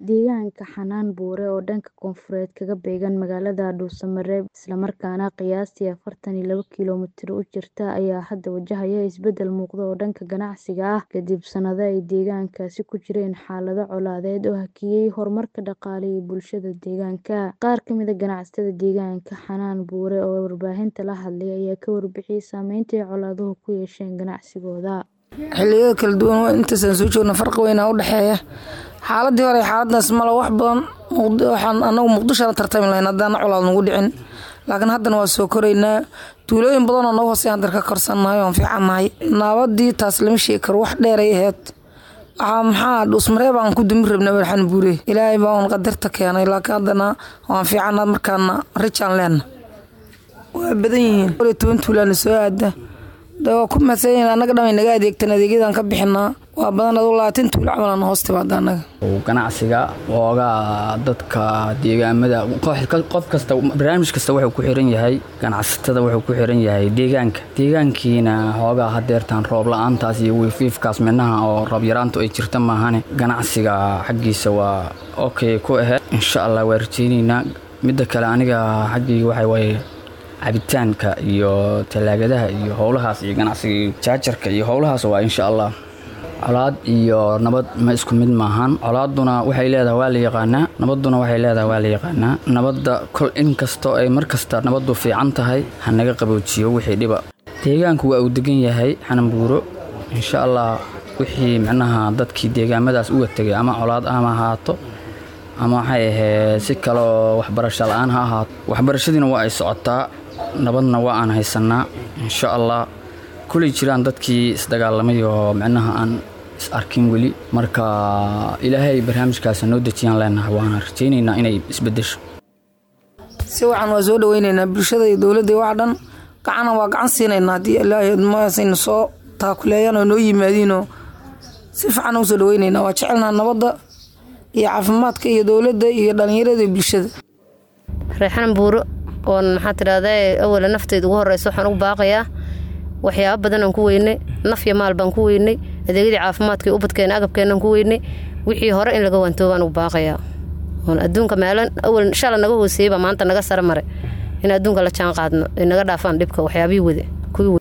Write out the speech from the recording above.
Deegaanka Xanaan Buure oo dhanka koonfureed kaga beegan magaalada Dhuusamareb isla markaana qiyaastii afartan iyo laba kiiloomitir u jirta ayaa hadda wajahaya isbeddel muuqda oo dhanka ganacsiga ah kadib sanado ay deegaankaasi ku jireen xaalado colaadeed oo hakiyay horumarka dhaqaale ee bulshada deegaanka. Qaar ka mid ah ganacsatada deegaanka Xanaan Buure oo warbaahinta la hadlay ayaa ka warbixiyay saameynta ay colaaduhu ku yeesheen ganacsigooda. xilliyada kala duwan intaasaan soo joogna farqi weynaa u dhexeeya xaaladii hore xaaladaas male wax badan waxaan anagu muqdisho la tartami lahayn haddaana colaad nagu dhicin laakiin haddana waa soo koraynaa tuulooyin badan oo nagu hooseeya hadda ka korsannahay waan fiicannahay naabadii taas lama sheegi karo wax dheeray ahayd waxaa maxaa dhuusmareeb aan ku dumi rabna waxaan buure ilaahay baa un qadarta keenay laakiin haddana waan fiicannaa markaana rijaan leenna waa badan yihiin toban tuulaana soo aada de waa ku mahadsanyihin annaga dhan way naga adeegtaan adeegyadan ka bixinaa waa badan aduu labaatan tuulo camalan hoos timaada annaga ganacsiga oogaa dadka deegaamada qof kasta barnaamij kasta wuxuu ku xiran yahay ganacsatada wuxuu ku xiran yahay deegaanka deegaankiina hoogaa hadeertaan roob la-aantaas iyo wiifiifkaas midnaha oo roob yaraantu ay jirta maahane ganacsiga xaggiisa waa okay ku aheyd insha allah waa rajeyneynaa midda kale aniga xaggayga waxa waaye cabitaanka iyo talaagadaha iyo howlahaas iyo ganacsiga jaajarka iyo howlahaas waa insha allah colaad iyo nabad ma isku mid maahan colaaduna waxay leedahay waa la yaqaanaa nabadduna waxay leedahay waa la yaqaanaa nabadda kol inkastoo ay mar kasta nabaddu fiican tahay ha naga qaboojiyo wixii dhiba deegaanku waa uu degan yahay xananbuuro insha allah wixii micnaha dadkii deegaamadaas uga tegay ama colaad ama ahaato ama waxay ahayd si kaleoo waxbarasho la-aan ha ahaato waxbarashadiina waa ay socotaa nabadna waa aan haysanaa insha allah kulay jiraan dadkii isdagaalamay oo micnaha aan is arkin weli marka ilaahay barnaamijkaas noo dejiyaan leenahay waana rajaynaynaa inay isbedesho si wacan waa soo dhaweynaynaa bulshada iyo dowladda wax dhan gacana waa gacan siinaynaa haddii ilaahay maasayna soo taakuleeyaan oo noo yimaadiinoo si fiican u soo dhaweynaynaa waa jecelnaa nabadda iyo caafimaadka iyo dowladda iyo dhallinyarada iyo bulshada reexan buuro oon maxaa tidhahdaa awala nafteyda ugu horeysa waxaan ugu baaqayaa waxyaaba badan aan ku weynay nafya maal baan ku weynay adeegyadii caafimaadka ubadkeena agabkeenaan ku weynay wixii hore in laga waantoogaan ugu baaqayaa oon adduunka meelan awal shala naga hooseeyey baa maanta naga sara maray in adduunka la jaan qaadno ay naga dhaafaan dhibka waxyaabihii wade